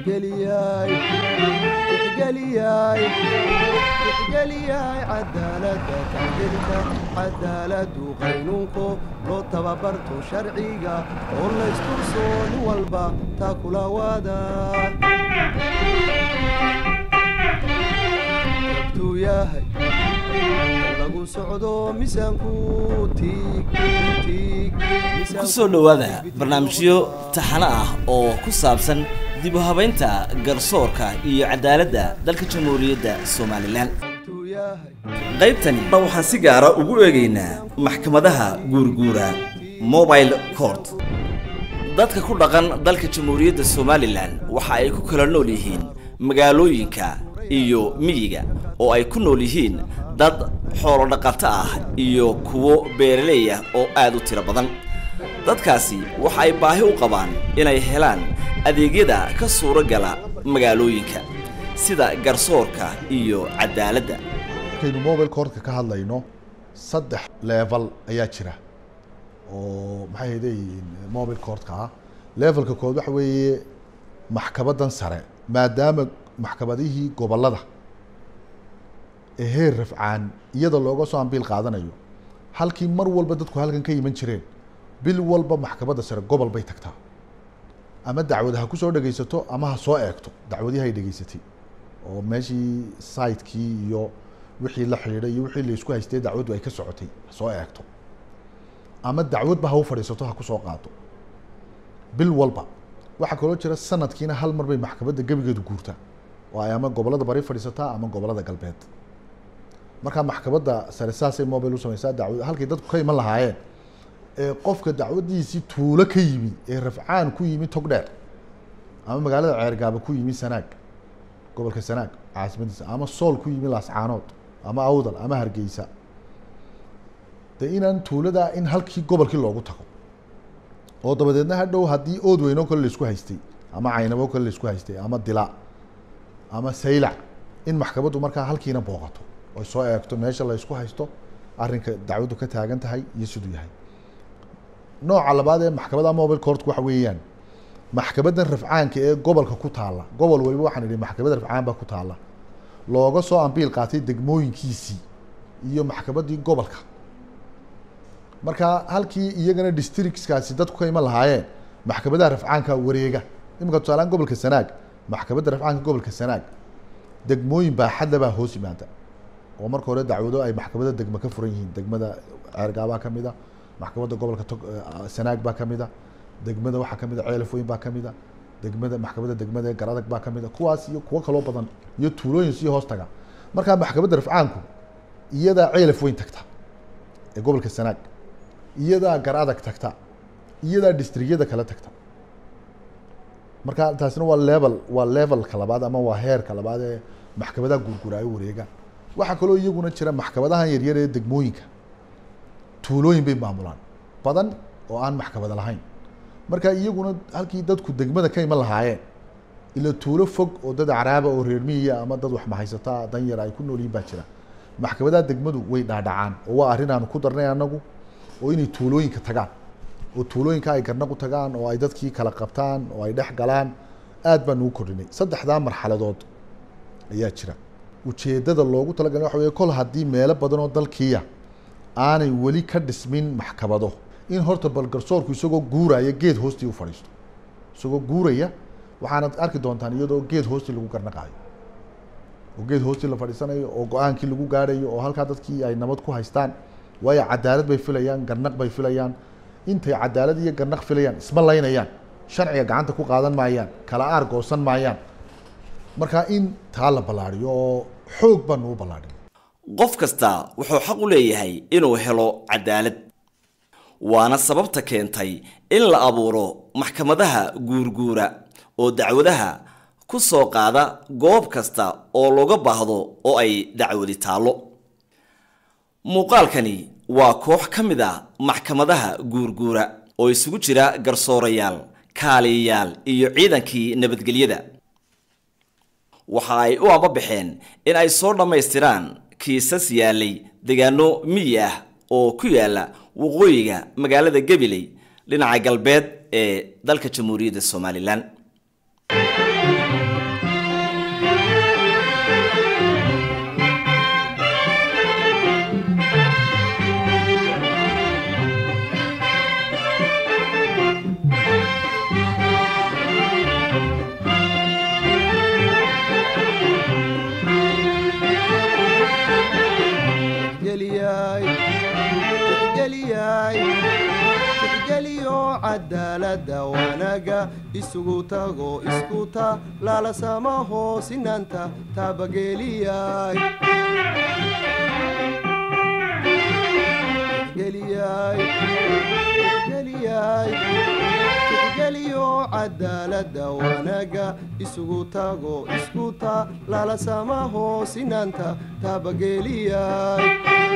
tixgeliyay tixgeliyay tixgeliyay cadaaladda tacdilka cadaaladu qaynuunko loo tababarto sharciga oo laysturso nin walba taa kula waada abtuu yahay lagu socdo miisaanku tiig tiig ku soo dhowaada barnaamijyo taxano ah oo ku saabsan dib u habaynta garsoorka iyo cadaaladda dalka jamhuuriyadda somalilan abtuu yahay qaybtani waxaan si gaara ugu eegaynaa maxkamadaha guurguura mobile court dadka ku dhaqan dalka jamhuuriyadda somalilan waxa ay ku kala nool yihiin magaalooyinka iyo miyiga oo ay ku nool yihiin dad xoolo dhaqato ah iyo kuwo beeraley ah oo aad u tiro badan dadkaasi waxa ay baahi u qabaan inay helaan adeegyada ka suuro gala magaalooyinka sida garsoorka iyo cadaaladda markaynu mobile courtka ka hadlayno saddex level ayaa jira oo maxay haydeyihiin mobile courtka ah levelka kood waxa weeye maxkamadan sare maadaama maxkamadihii gobolada ee heer rafcaan iyada looga soo ambiil qaadanayo halkii mar walba dadku halkan ka iman jireen bil walba maxkamadda sare gobol bay tagtaa ama dacwad ha kusoo dhegaysato ama ha soo eegto dacwadihi ay dhegaysatay oo meeshii saitkii iyo wixii la xidhiidhay iyo wixii laisku haystay dacwaddu ay ka socotay ha soo eegto ama dacwadba ha u fadhiisato ha kusoo qaado bil walba waxaa kaloo jira sanadkiina hal mar bay maxkamadda gebigeedu guurtaa oo ay ama gobolada bari fadhiisataa ama gobolada galbeed markaa maxkamadda sare saasay mobile u samaysaa dacwad halkay dadku ka iman lahaayeen ee qofka dacwadiisii tuulo ka yimi ee rafcaan ku yimi togdheer ama magaalada ceergaaba ku yimi sanaag gobolka sanaag caasimadiisa ama sool ku yimi laascaanood ama awdal ama hargeysa de inaan tuuladaa in halkii gobolkii loogu tago oo dabadeedna hadhow haddii ood weyn oo kale laisku haystay ama caynabo kale laisku haystay ama dila ama saylac in maxkamaddu markaa halkiina booqato oy soo eegto meesha la isku haysto arrinka dacwaddu ka taagan tahay iyo siduu yahay nooca labaad ee maxkamadda mobile courtku waxa weeyaan maxkamaddan rafcaanka ee gobolka ku taalla gobol waliba waxaan idhi maxkamadda rafcaan baa ku taalla looga soo ambiil qaatay degmooyinkiisii iyo maxkamaddii gobolka marka halkii iyagana districtskaasi dadku ka iman lahaayeen maxkamadaha rafcaanka wareega iminka tusaalaan gobolka sanaag maxkamadda rafcaanka gobolka sanaag degmooyin baaxadla baa hoos yimaada oo marka hore dacwado ay maxkamadda degmo ka furan yihiin degmada ceergaabaa ka mid a maxkamadda gobolka tog sanaag baa ka mid a degmada waxaa ka mid a ceelafweyn baa ka mid a degmada maxkamadda degmada ee garadag baa ka mid a kuwaas iyo kuwo kaloo badan iyo tuulooyin sii hoos taga markaa maxkamadda rafcaanku iyadaa ceelafweyn tagta ee gobolka sanaag iyadaa garadag tagta iyadaa districtyada kale tagta marka taasina waa level waa levelka labaad ama waa heerka labaad ee maxkamadaha guurguuraayo wareega waxaa kaloo iyaguna jira maxkamadahan yaryar ee degmooyinka tuulooyin bay maamulaan badan oo aan maxkamada lahayn marka iyaguna halkii dadku degmada ka iman lahaayeen ila tuulo fog oo dad acraaba oo reer miyiya ama dad wax mahaysataa dan yar ay ku nool yihin baa jira maxkamadaha degmadu way dhaadhacaan oo waa arrin aanu ku darnay anagu oo inay tuulooyinka tagaan oo tuulooyinka ay garnaq u tagaan oo ay dadkii kala qabtaan oo ay dhex galaan aad baan ugu kordhinay saddexdaa marxaladood ayaa jira ujeeddada loogu talagalay waxa weye kol haddii meelo badan oo dalkiiya aanay weli ka dhismin maxkamado in horta bal garsoorku isagoo guuraya geed hoostii u fadhiisto isagoo guuraya waxaanad arki doontaan iyadoo geed hoostii lagu garnaqaayo oo geed hoostii la fadhiisanayo oo go-aankii lagu gaadhayo oo halkaa dadkii ay nabad ku haystaan waayo cadaalad bay filayaan garnaq bay filayaan intay cadaalad iyo garnaq filayaan isma laynayaan sharciga gacanta ku qaadan maayaan kala aar goosan maayaan markaa in taa la ballaadhiyo oo xoog baanu u ballaadhin qof kasta wuxuu xaq u leeyahay inuu helo cadaalad waana sababta keentay in la abuuro maxkamadaha guurguura oo dacwadaha ku soo qaada goob kasta oo looga baahdo oo ay dacwadi taallo muuqaalkani waa koox ka mid ah maxkamadaha guurguura oo isugu jira garsoorayaal kaaliyayaal iyo ciidankii nabadgelyada waxa ay u ambabaxeen in ay soo dhammaystiraan kiisas yaalay deegaano miyi ah oo ku yaala waqooyiga magaalada gabiley dhinaca galbeed ee dalka jamhuuriyadda somalilan tixgeliyay tixgeliyo cadaaladda wanaagga isugu tago isku ta lala samaho sinanta taabageliyay tixgeliyay tixgeliyay tixgeliyo cadaaladda wanaagga isugu tago isku ta lala samaho sinanta taabageliyay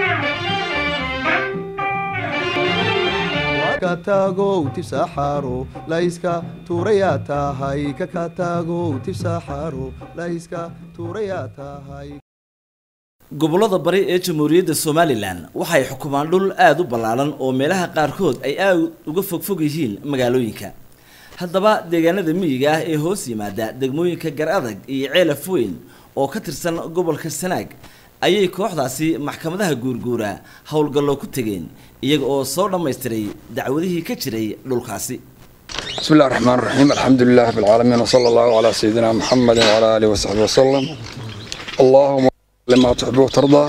kakatagow tifsaxaro layska tuurayaa tahay kakatagow tifsaxaro layska tuurayaa tahay gobollada bari ee jamhuuriyadda somalilan waxay xukumaan dhul aada u ballaaran oo meelaha qaarkood ay aad uga fogfog yihiin magaalooyinka haddaba deegaanada miyiga ah ee hoos yimaada degmooyinka gar adag iyo ceelaf weyn oo ka tirsan gobolka sanaag ayay kooxdaasi maxkamadaha guurguura howlgallo ku tegeen iyaga oo soo dhammaystiray dacwadihii ka jiray dhulkaasi بسم الله الرحمن الرحيم الحمد لله رب العالمين وصلى الله على سيدنا محمد وعلى آله وصحبه وسلم اللهم لما تحب وترضى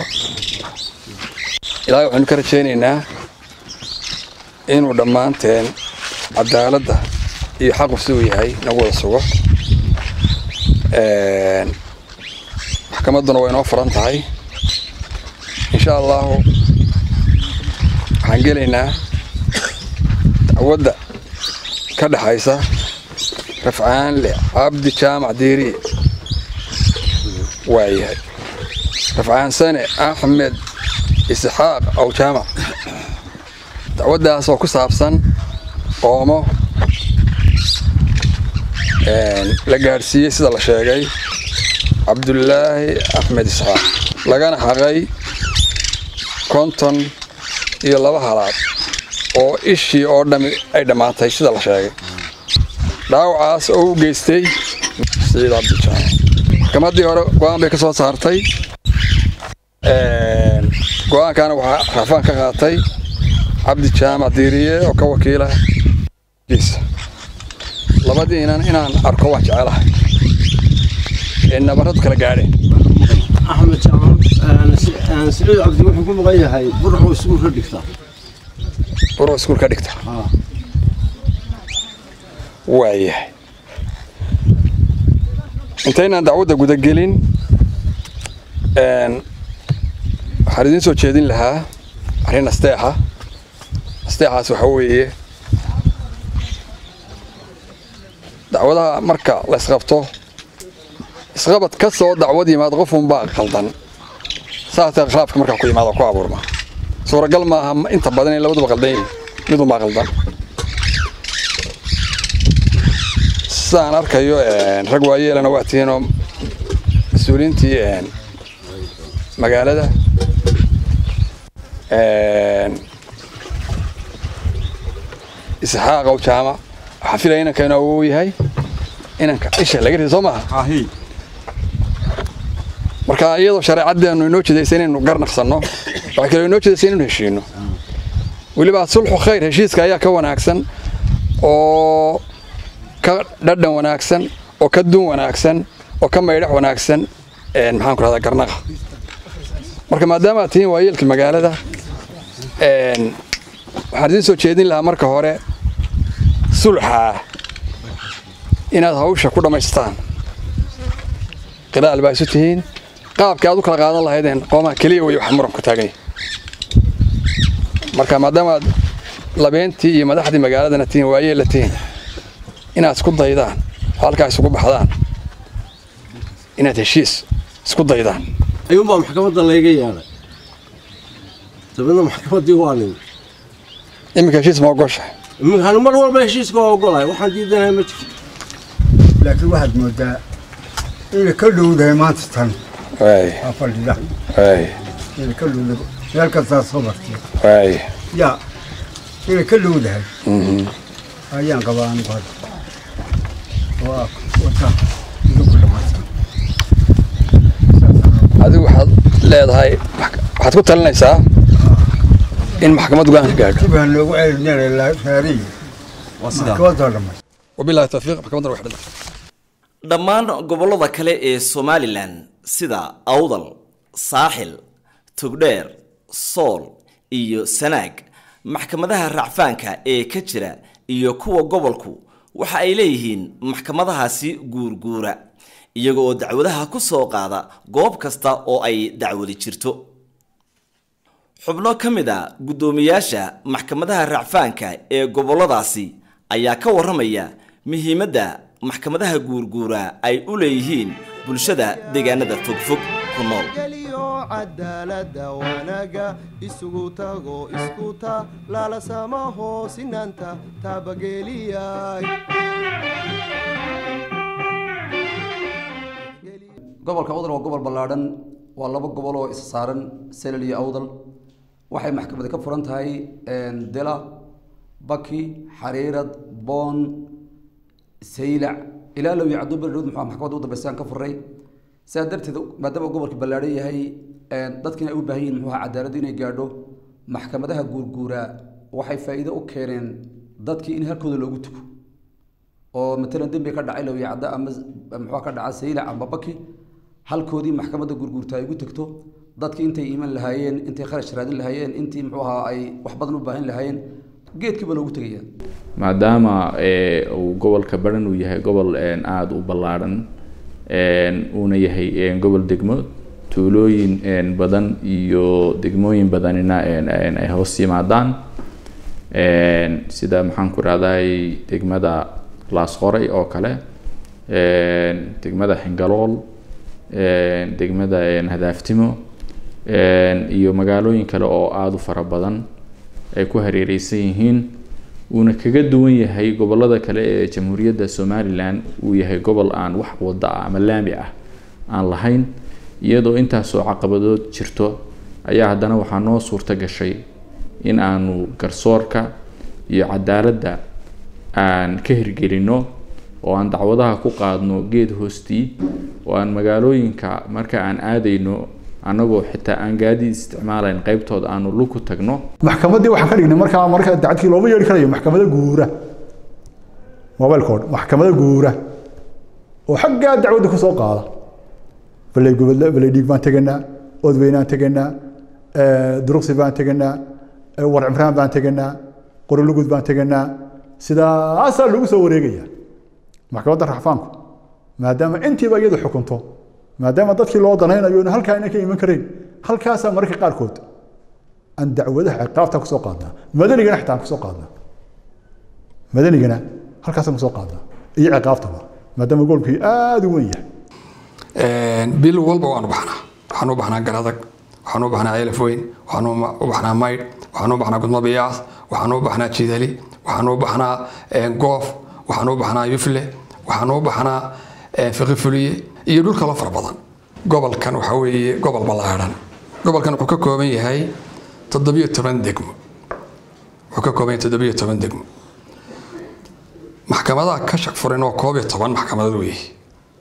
إلهي وحن كرتشينينا إنو دمانتين عدالة iyo xaq uu yahay nagu wada sugo een maxkamadduna way inoo furan tahay insha allahu waxaan gelaynaa dacwadda ka dhexaysa rafcaanle cabdi jaamac diiri waayahay rafcaan sane axmed isxaaq aw jaamac dacwaddaas oo ku saabsan qoomo la gaadhsiiyey sida la sheegay cabdulaahi axmed isxaaq lagana xaqay konton iyo laba halaad oo ishii oo dhami ay dhammaatay sida la sheegay dhaawacaas oo u geystay saciid cabdijaamac maxkamaddii hore go-aan bay ka soo saartay go-aankaana waxaa rafaan ka qaatay cabdi jaamac diiriye oo ka wakiila giisa labadiinan inaan arko waan jecelahay ee nabaradu kala gaadheen axmed jaamac siciid cabdi wuxuu ku maqan yahay burxuu iskuul ka dhigta buro iskuul ka dhigta waayahay intaynaan dacwadda gudagelin waxaan idiin soo jeedin lahaa arrin asteexa asteexaas waxaa weeye dacwadaha marka la isqabto isqabad ka soo dacwad yimaado qof unbaa qaldan saasee khilaafka markaa ku yimaado ku abuurma suuragal maaha inta badan in labaduba qaldan yihin mid unbaa qaldan sidaan arkayo rag waayeelana waa tihiinoo mas-uuliyiintii magaalada isxaaq ow jaamac waxaan filaya inanka inuu awoo yahay inanka isha laga rida soo maaha marka iyadoo shareecaddeenu inoo jeedaysa inaynu garnaqsanno waxaa kaloo inoo jeedaysa inaynu heshiino weliba sulxu khayr heshiiska ayaa ka wanaagsan oo ka dhadhan wanaagsan oo ka dun wanaagsan oo ka maydhax wanaagsan maxaan ku rahdaa garnaqa marka maadaama aad tihiin waayeelka magaalada waxaan idiin soo jeedin lahaa marka hore sulxaa inaad hawsha ku dhammaystaan qilaal baa isu tihiin qaabkii aad u kala qaadan lahaydeen qoomaha keliya wey waxa muranku taaganya marka maadaama aad labeentii iyo madaxdii magaaladana tihiin waayeella tihiin inaad isku daydaan oo halkaa isugu baxdaan inaad heshiis isku daydaan ayuunbaa maxkamadda layga yeelay dabeedna maxkamaddii waa nin iminka heshiis ma ogosha iminkaan mar walba heshiiska waa ogolahay waxaan diidanahay ma jirto laakiin waxaad moodaa inay ka dhowdahay maanta tan waay waa fadhida waay inay ka dhowdahay meel kastaa soo martay waay yaa inay ka dhowdahay ayaan qabaa anigu hadda oo ah wata idinku dhammaysan adigu waxaad leedahay waxaad ku talinaysaa in maxkamad go-aan ka gaadho dib ha noogu celinina raariyi maxkamadoo dhammaysan wabillahi tawfiiq maxkamaddana wax dhintay dhammaan gobollada kale ee somalilan sida awdal saaxil togdheer sool iyo sanaag maxkamadaha racfaanka ee ka jira iyo kuwa gobolku waxa ay leeyihiin maxkamadahaasi guurguura iyaga oo dacwadaha ku soo qaada goob kasta oo ay dacwadi jirto xubno ka mid a guddoomiyaasha maxkamadaha racfaanka ee gobolladaasi ayaa ka warramaya muhiimadda maxkamadaha guurguura ay u leeyihiin bulshada deegaanada fogfog ku nool geliyo cadaalada wanaga isugu tago isku ta lala samaho sinanta tabageliyay gobolka awdal waa gobol ballaadhan waa laba gobol oo isa saaran selal iyo awdal waxay maxkamadi ka furan tahay dila baki xariirad boon saylac ilaa low iyo caduu berdhowd muxuu maxkamadda u dambeysaan ka furray sidaa darteed maadaama gobolka ballaadhan yahay dadkiina ay u baahan yihin muxuu ahaa cadaaladdu inay gaadho maxkamadaha guurguuraa waxay faa'iido u keeneen dadkii in halkooda loogu tugo oo matalan dembi ka dhacay lowiya cadda ama muxuu ka dhaca saylac ama baki halkoodii maxkamadda gurguurta ay ugu tegto dadkii intay iiman lahaayeen intay kharash raadin lahaayeen intii muxuu ahaa ay wax badan u baahan lahaayeen geedkiiba loogu tegaya maadaama uu gobolka baran uu yahay gobol aada u ballaadhan uuna yahay gobol degmo tuulooyin badan iyo degmooyin badanina ay hoos yimaadaan sida maxaan ku rahday degmada laasqoray oo kale degmada xingalool degmada hadaaftimo iyo magaalooyin kale oo aada u fara badan ay ku hareereysan yihiin uuna kaga duwan yahay gobolada kale ee jamhuuriyadda somalilan uu yahay gobol aan wax wada ah ama laami ah aan lahayn iyadoo intaasoo caqabadood jirto ayaa haddana waxaa noo suurta gashay in aanu garsoorka iyo cadaaladda aan ka hirgelino oo aan dacwadaha ku qaadno geed hoostii oo aan magaalooyinka marka aan aadayno annagoo xitaa aan gaadiid isticmaalayn qaybtood aanu lug ku tagno maxkamaddii waxaan ka dhignay markaa marka dacadkii looma yeedhi karayo maxkamada guura mobilkood maxkamada guura oo xaggaa dacwadda kusoo qaada balay gobol balay dhiig baan teganaa odweynaan teganaa duruqsi baan teganaa war cimraan baan teganaa qorolugud baan teganaa sidaasaa lagu soo wareegaya maxkamadda raxfaanku maadaama intiiba iyadu xukunto maadaama dadkii loo danaynayo in halkaa aynan ka iman karayn halkaasaa mararka qaarkood aan dacwadaha ciqaabta kusoo qaadnaa madanigana xitaa aan kusoo qaadnaa madanigana halkaasaan kusoo qaadnaa iyo ciqaabtaba maadaama gobolkii aada u weyn yahay bil walba waanu baxnaa waxaan u baxnaa garadag waxaan u baxnaa ceelaf weyn waxaan u baxnaa maydh waxaan u baxnaa gudmo biyaas waxaan u baxnaa jidali waxaan u baxnaa goof waxaan u baxnaa yufle waxaan u baxnaa fiqi fuliye iyo dhul kaloo fara badan gobolkan waxa weeye gobol ballaadhan gobolkan wuxuu ka kooban yahay toddobiyo toban degmo wuxuu ka kooban yahay toddobiyo toban degmo maxkamadaha ka shaq furan oo koob iyo toban maxkamadood weeye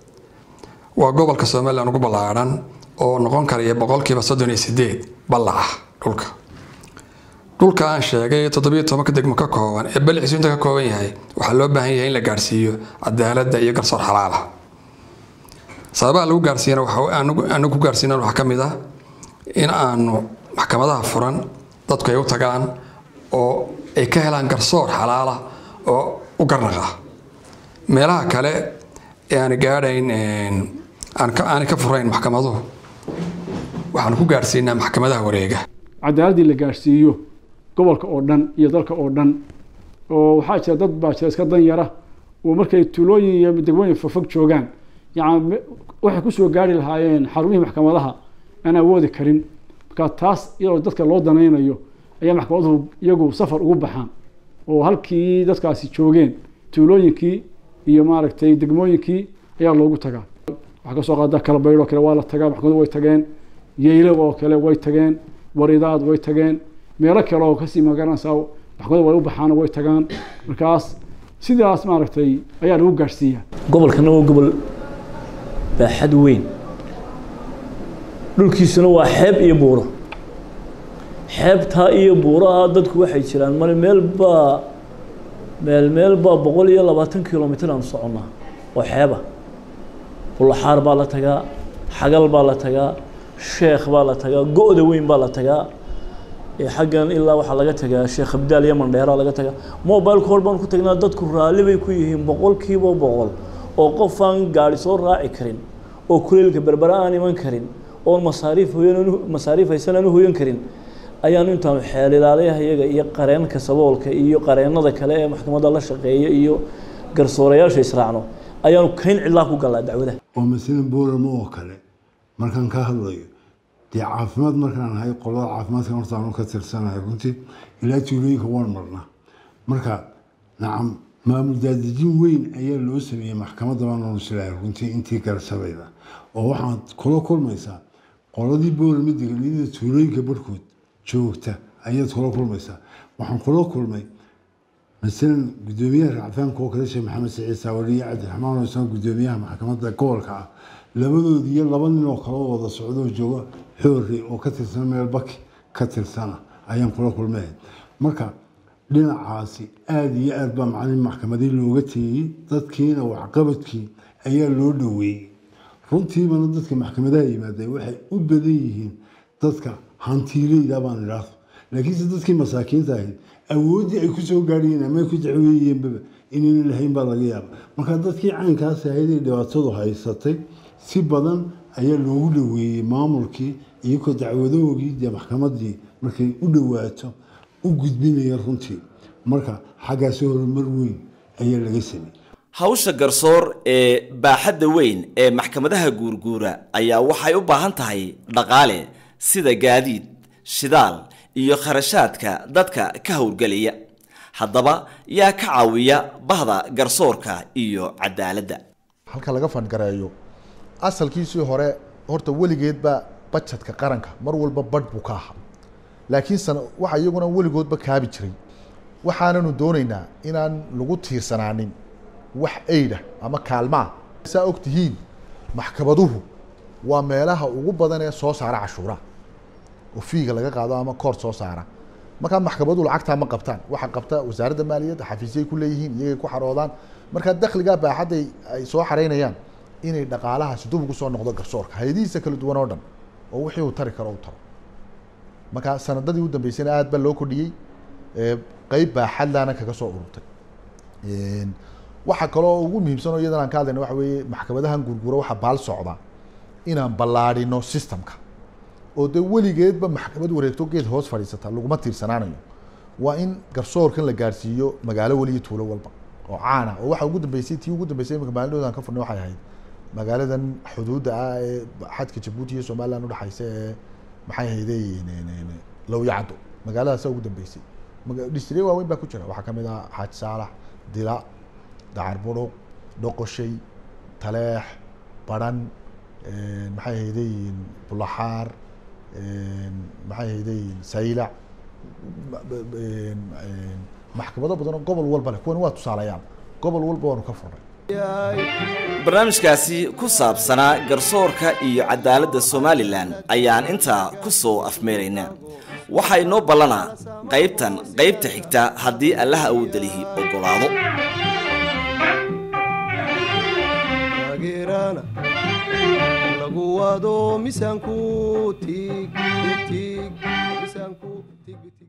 waa gobolka somalilan ugu ballaadhan oo noqon karaya boqolkiiba soddon iyo sideed ballaca dhulka dhulka aan sheegay toddobiyo tobanka degmo ka kooban ee baliciisu inta ka kooban yahay waxaa loo baahan yahay in la gaarsiiyo cadaaladda iyo garsoor xalaala sababaha lagu gaarsiiyana anagu ku gaarsiinan waxaa ka mid ah in aanu maxkamadaha furan dadku ay u tagaan oo ay ka helaan garsoor xalaala oo u garnaqa meelaha kale ee aan gaadhayn aanay ka furayn maxkamaduhu waxaanu ku gaarsiinaa maxkamadaha wareega cadaaladii la gaarsiiyo gobolka oo dhan iyo dalka oo dhan oo waxaa jira dad baa jira iska dan yara oo markay tuulooyin iyo degmooyin fogfog joogaan yani waxay kusoo gaari lahaayeen xarumihii maxkamadaha aan awoodi karin marka taas iyadoo dadka loo danaynayo ayaa maxkamaduhu iyagu safar ugu baxaan oo halkii dadkaasi joogeen tuulooyinkii iyo maaragtay degmooyinkii ayaa loogu tagaa waxaa kasoo qaada kalabaydh oo kale waa la tagaa maxkamadu way tageen yeylo oo kale way tageen waridaad way tageen meelo kale oo kasii magaranaysaa maxkamadu way u baxaan way tagaan markaas sidaas maaragtay ayaa lagu gaadhsiiyaa gobolkana waa gobol baaxad weyn dhulkiisuna waa xeeb iyo buuro xeebtaa iyo buuraha dadku waxay jiraan male meel baa meel meel baa boqol iyo labaatan kilomitr aanu soconnaa oo xeeba bulaxaar baa la tagaa xagal baa la tagaa sheekh baa la tagaa go-da weyn baa la tagaa ee xaggan ilaa waxaa laga tagaa sheekh abdaal iyo mandheera laga tagaa mobile call baan ku tagnaa dadku raalli bay ku yihiin boqolkiiba boqol oo qof aan gaari soo raaci karin oo kuleylka berbera aan iman karin oon masaariif hoyan masaariif haysan aan u hoyan karin ayaanu intaanu xeelilaalayaha iyaga iyo qareenka saboolka iyo qareennada kale ee maxkamadda la shaqeeya iyo garsoorayaasha israacno ayaanu kayn cidlaa ku galaa dacwadaha oo masala booramo oo kale markaan ka hadlayo dee caafimaad markaan ahay qolada caafimaadka horta aanu ka tirsanahay runtii ilaa tuulooyinka waan marnaa marka nacam maamul daadejin weyn ayaa loo sameeyey maxkamadda baan nusilahay runtii intii garsabayda oo waxaad kula kulmaysaa qoladii boorama deganiyada tuulooyinka barhkood joogta ayaad kula kulmaysaa waxaan kula kulmay masalan guddoomiyaha racfaanka oo kale sheekh maxamed saciid saawali iyo cabdiraxmaan oo isna guddoomiyaha maxkamadda gobolka ah labadoodii iyo laba nin oo kale oo wada socdo oo jooga xoori oo ka tirsan meel baki ka tirsana ayaan kula kulmay marka dhinacaasi aada iyo aad baa macalin maxkamadii looga teeyey dadkiina waxqabadkii ayaa loo dhoweeyey runtiibana dadka maxkamadaha yimaadeen waxay u badan yihiin dadka hantiileyda baan idhaahdo laakiinse dadkii masaakiinta ahayd awooddii ay kusoo gaadhayeen ama ay ku dacweeyeenbaba inayna lahayn baa laga yaaba marka dadkii caynkaas ahayd ee dhibaatadu haysatay si badan ayaa loogu dhoweeyey maamulkii iyagoo dacwadahoogii dee maxkamadii markay u dhowaato u gudbinaya runtii marka xaggaasi horumar weyn ayaa laga sameeyey hawsha garsoor ee baaxadda weyn ee maxkamadaha guurguura ayaa waxay u baahan tahay dhaqaale sida gaadiid shidaal iyo kharashaadka dadka ka howlgelaya haddaba yaa ka caawiya bahda garsoorka iyo cadaaladda halka laga fandgareeyo asalkiisii hore horta weligeedba bajetka qaranka mar walba badh buu ka ahaa laakiin sana waxa iyaguna weligoodba kaabi jiray waxaananu doonaynaa inaan lagu tiirsanaanin wax eyda ama kaalmaa saa og tihiin maxkamaduhu waa meelaha ugu badan ee soo saara cashuuraha oo fiiga laga qaado ama koor soo saara markaa maxkamaduhu lacagtaa ma qabtaan waxaa qabta wasaaradda maaliyadda xafiisyay ku leeyihiin iyagay ku xaroodaan markaa dakhligaa baaxadday ay soo xaraynayaan inay dhaqaalahaasi dub ugu soo noqdo garsoorka hay-adihiisa kala duwan oo dhan oo wixii uu tari karo u taro markaa sanadadii u dambeysayna aad baa loo kordhiyey qeyb baaxadlaana kaga soo ururtay waxaa kaloo ugu muhiimsan oo iyadan aan ka hadlayna waxa weeye maxkamadahan gurgura waxaa baal socda inaan ballaadhino systemka oo dee weligeedba maxkamad wareegto geed hoos fadhiisata laguma tiirsanaanayo waa in garsoorkan la gaarsiiyo magaalo weliyo tuulo walba oo caana oo waxa ugu dambeysay tii ugu dambeysay imika maalindoodan ka furnay waxay ahayd magaaladan xuduudda ah ee xadka jabuuti iyo somaliland udhexaysa ee maxay hayday lowyacaddo magaaladaasa ugu dambeysay dhistre waaweyn baa ku jira waxaa kamid ah xaaji saalax dila dacar buruq dhoqoshay taleex baran maxay haydayiin bulaxaar maxay haydayiin saylac maxkamado badan oo gobol walba leh kuwan waa tusaalayaal gobol walba waanu ka furnay barnaamijkaasi ku saabsanaa garsoorka iyo cadaaladda somalilan ayaan intaa ku soo afmeeraynaa waxaa inoo ballanaa qaybtan qaybta xigta haddii allaha awoodalihi oggolaado taageerana lagu wado misaanku tiig tiig misaanku tiig